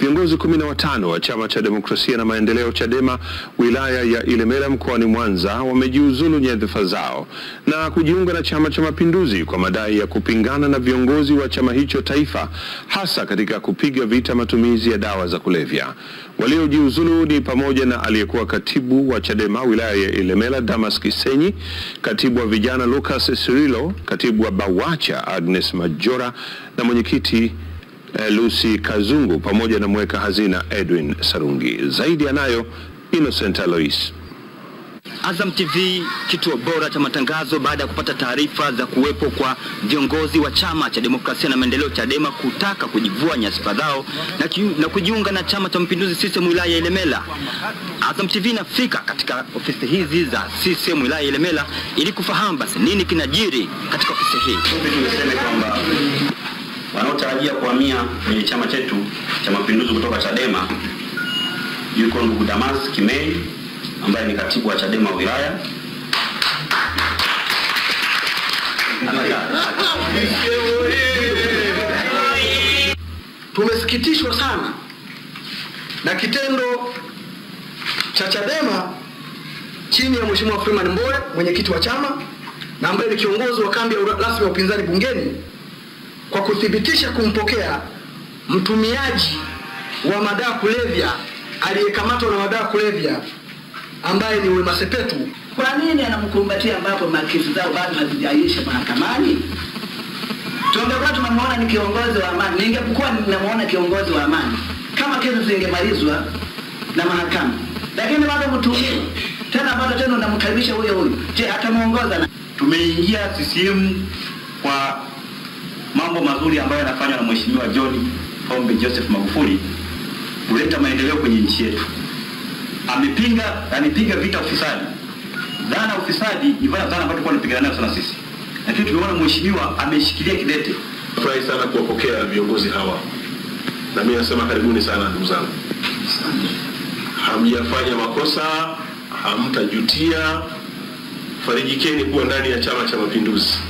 Viongozi kumi na watano wa chama cha demokrasia na maendeleo Chadema wilaya ya Ilemela mkoani Mwanza wamejiuzulu nyadhifa zao na kujiunga na chama cha mapinduzi kwa madai ya kupingana na viongozi wa chama hicho taifa, hasa katika kupiga vita matumizi ya dawa za kulevya. Waliojiuzulu ni pamoja na aliyekuwa katibu wa Chadema wilaya ya Ilemela Damas Kisenyi, katibu wa vijana Lucas Sirilo, katibu wa Bawacha Agnes Majora na mwenyekiti eh, Lucy Kazungu pamoja na mweka hazina Edwin Sarungi. Zaidi anayo Innocent Alois. Azam TV kituo bora cha matangazo baada ya kupata taarifa za kuwepo kwa viongozi wa chama cha demokrasia na maendeleo Chadema kutaka kujivua nyadhifa zao na, ki- na kujiunga na chama cha mapinduzi CCM wilaya ya Ilemela. Azam TV inafika katika ofisi hizi za CCM wilaya ya Ilemela ili kufahamu basi nini kinajiri katika ofisi hii. Fupi tu niseme kwamba wanaotarajia kuhamia kwenye chama chetu cha mapinduzi kutoka Chadema yuko ndugu Damas Kimei ambaye ni katibu wa Chadema wilaya. Tumesikitishwa sana na kitendo cha Chadema chini ya Mheshimiwa Freeman Mbowe, mwenyekiti wa chama na ambaye ni kiongozi wa kambi ya ura- rasmi ya upinzani bungeni, kwa kuthibitisha kumpokea mtumiaji wa madawa kulevya aliyekamatwa na madawa kulevya ambaye ni Wema Sepetu. Kwa nini anamkumbatia ambapo makesi zao bado hazijaisha mahakamani? Tungekuwa tunamwona ni kiongozi wa amani, ningekuwa ninamuona kiongozi wa amani kama kesi zingemalizwa na mahakama, lakini bado mtumiwa tena, bado tena unamkaribisha huyo huyo. Je, atamuongoza na Tumeingia CCM kwa mambo mazuri ambayo yanafanywa na Mheshimiwa John Pombe Joseph Magufuli kuleta maendeleo kwenye nchi yetu. Amepinga, amepiga vita ufisadi. Dhana ya ufisadi ni dhana dhana ambayo tulikuwa tunapigana nayo sana sisi, lakini tumeona mheshimiwa ameshikilia kidete. Furahi sana kuwapokea viongozi hawa, na mimi nasema karibuni sana ndugu zangu. Hamjafanya makosa, hamtajutia. Farijikeni kuwa ndani ya Chama cha Mapinduzi.